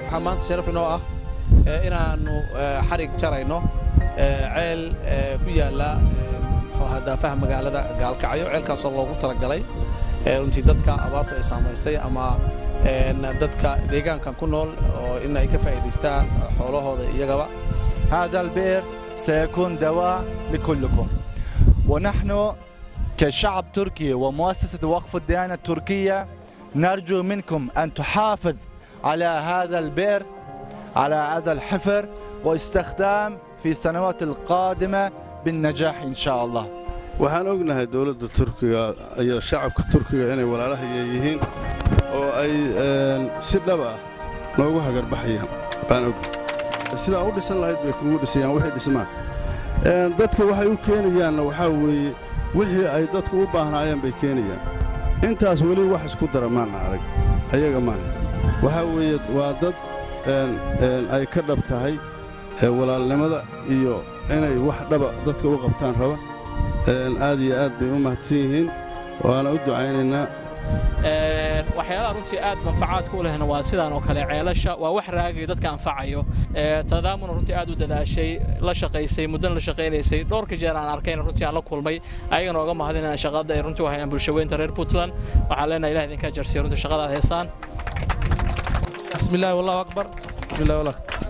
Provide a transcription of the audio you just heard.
waxaa maanta sharaf inoo ah inaannu xarig jarayno ceel ku yaalla daafaha magaalada gaalkacyo ceelkaasoo loogu talagalay runtii dadka abaartu ay saamaysay ama dadka deegaankan ku nool oo in ay ka faa'iidaystaan xoolahooda iyagaba هذا البئر سيكون دواء لكلكم ونحن كشعب تركي ومؤسسة وقف الديانة التركية نرجو منكم أن تحافظ على هذا البئر على هذا الحفر واستخدام في السنوات القادمة بالنجاح إن شاء الله waxaan ognahay dowladda turkiga iyo shacabka turkiga inay walaalahaya yihiin oo ay si dhab ah noogu hagarbaxayaan baan ognahay sidaa u dhisan lahayd bay kugu dhisayaan wixii dhismaan dadka waxay u keenayaanna waxaa weeye wixii ay dadku u baahnaayeen bay keenayaan intaas weli wax isku dara maana arag ayaga maaha waxaa weeye waa dad ay ka dhab tahay walaalnimada iyo inay wax dhaba dadka u qabtaan raba aad iyo aad bay u mahadsan yihiin waana u ducaynaynaa waxyaalaha runtii aad manfacaadka u lehna waa sidaan oo kale ceelasha waa wax raagaya dadka anfacayo tadaamuna runtii aad u dadaashay la shaqaysay muddana la shaqaynaysay dhowrka jeer aan arkayna runtii aan la kulmay ayagana oga mahadinayna shaqada ay runtii u hayaan bulshaweynta reer puntland waxaan leenahay ilaah idinka jarsiyo runtii shaqada aad heesaan بسم الله والله أكبر بسم الله والله